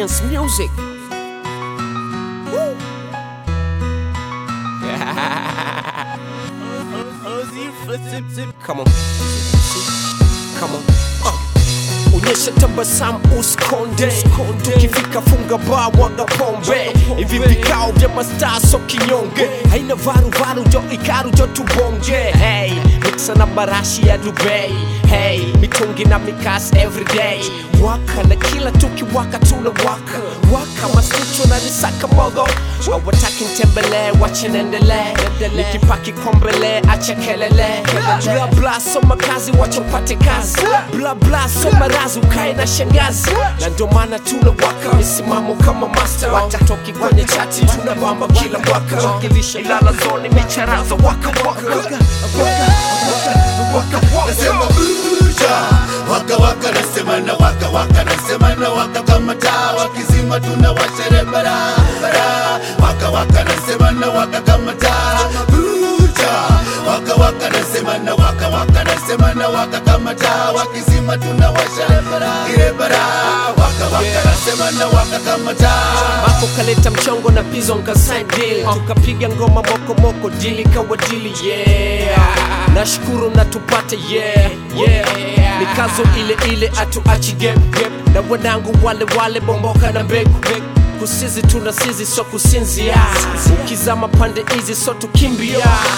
Dance music. Woo. Come on. Come on. Uh. Onyesha tabasamu usikonde, tukifika funga baa mwaga pombe, hivi vikao vya mastaa so kinyonge, haina varuvaru jo ikaru jo tubonge. Hey, mixa na marashi ya Dubai, hey, mitungi na mikasi everyday, waka na kila tukiwaka tuna waka waka masnicho na nisaka mogo hawataki ntembele wache nendele nikipaki kombele acha kelele bla bla soma kazi wacha upate kazi bla bla soma razi ukae na shangazi na ndio maana tuna waka misimamo kama master watatoki kwenye chati tuna bamba kila mwaka wakilisha ilala zoni micharaza waka waka waka waka waka nasema buja waka waka nasema na waka waka nasema na waka kama taa wakizima tunawashere barabara waka waka nasema na waka kama taa buja waka waka nasema na waka waka nasema na waka kama taa wakizima tunawashere ile bara waka waka nasema na waka kama taa Mako kaleta mchongo na pizo nkasign deal tukapiga ngoma moko moko dili kawa dili yeah nashukuru na tupate yeah yeah mikazo ile ile atuachi gap gap na wanangu wale wale bomboka na mbegu kusizi tuna sizi so kusinzia ukizama pande hizi so tukimbia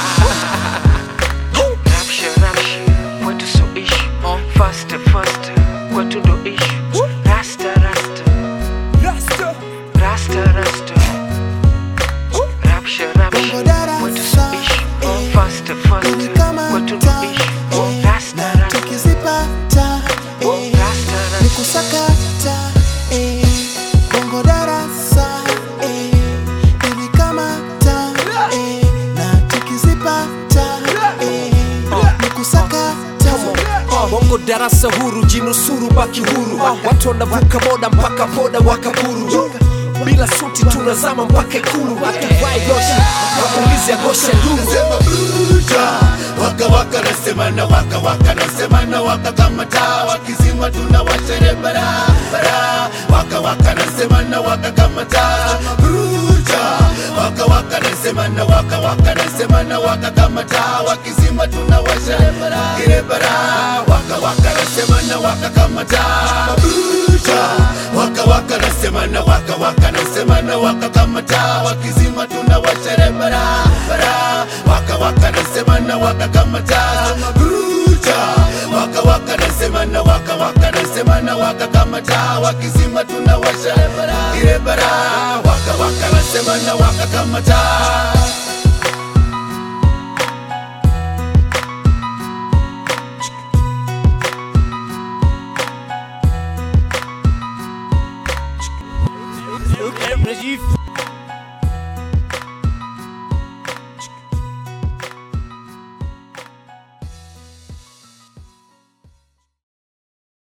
Rapsha, rapsha, kwetu so ishi Faster, faster, kwetu ndo ishi Rasta, rasta, rasta, rasta Rapsha, rapsha, kwetu so ishi Faster, faster, kwetu ndo ishi Rasta, rasta, tukizipata eh, rasta, rasta nikusakata eh, bongo darasa eh, nilikamata eh, na tukizipata eh, nikusakata bongo darasa huru jinusuru baki huru watu wanavuka boda mpaka boda wakaburu bila suti tunazama mpaka ikulu hatuvai goshi wakulizi agosha nduru nasema buja waka waka nasema na waka waka nasema na waka kama taa wakizima tunawashere barabara waka waka nasema na waka kama taa buja waka waka nasema na waka waka nasema na waka kama taa wakizima tunawashere ile bara waka waka nasema na waka kama taa buja waka waka nasema na waka waka nasema na waka kama taa wakizima tunawashere barabara waka waka nasema na waka kama taa buja waka waka nasema na waka waka nasema na waka kama taa wakizima tunawasha ile bara waka waka nasema na waka kama taa